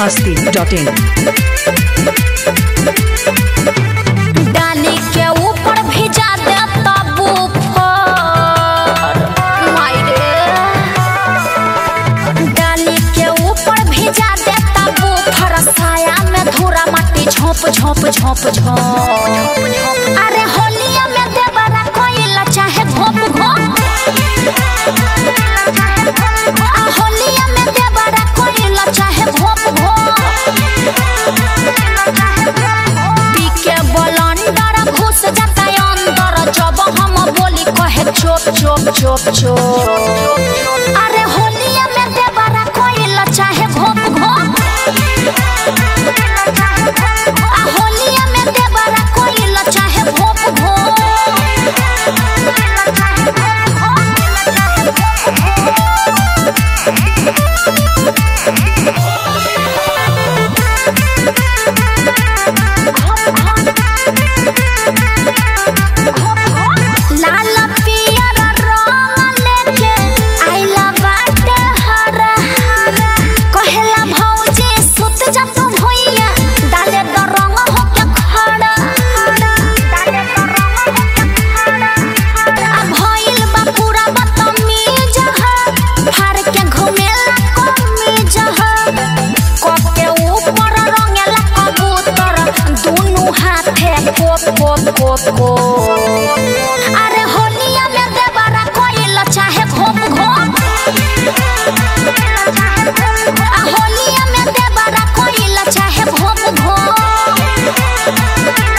masti.in डाली के ऊपर भिजा दे तबू पर मायरे डाली के ऊपर भिजा दे तबू पर साया में धूरा माटी झोंप झोंप झोंप झोंप अरे होलिया में देवरा कोइला चाहे घोप घोप आ होलिया में देवरा कोइला चाहे घोप घोप पीके बलंडर घुस जाता अंदर जब हम बोली कहे चोप चोप चोप चोप अरे होलिया में देवरा कोइला चाहे घोप घोप आ होलिया में देवरा कोइला चाहे घोप लाल पियर रंग लेके आइला बाटे हरा कहेला भौजी सुत जा तू भुइया डाले द रंग होके खड़ा डाले द रंग होके खड़ा आ भइल बा पूरा बदतमीज ह फाड़ के घुमेला कमीज ह कके ऊपर रंगेला कबूतर दुनु हाथे कोप कोप कोप कोप अरे होलिया में देवरा कोइल चाहे घोप घोप आ होलिया में देवरा कोइल चाहे घोप घोप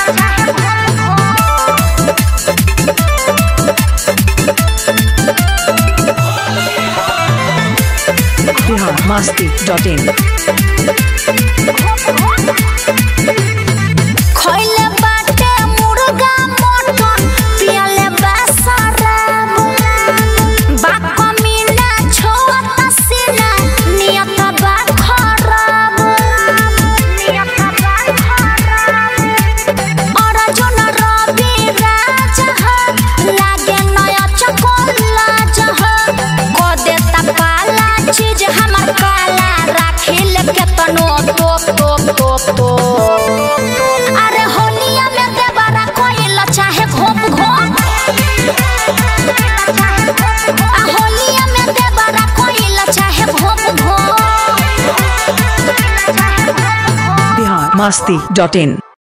Bihar masti.in खइले बाटे मुर्गा मटन पियले बा शराब बाप मीना छोत सीना नियत बा खराब नियत बा खराब अर्जुन रवि राजा ह लागे नया चकोला जह को देता पाला चीज हमर काला राखिल केतनो टोप टोप टोप टोप अरे होलिया में देवरा कोइल चाहे घोप घोप आ होलिया में देवरा कोइल चाहे घोप घोप Bihar masti.in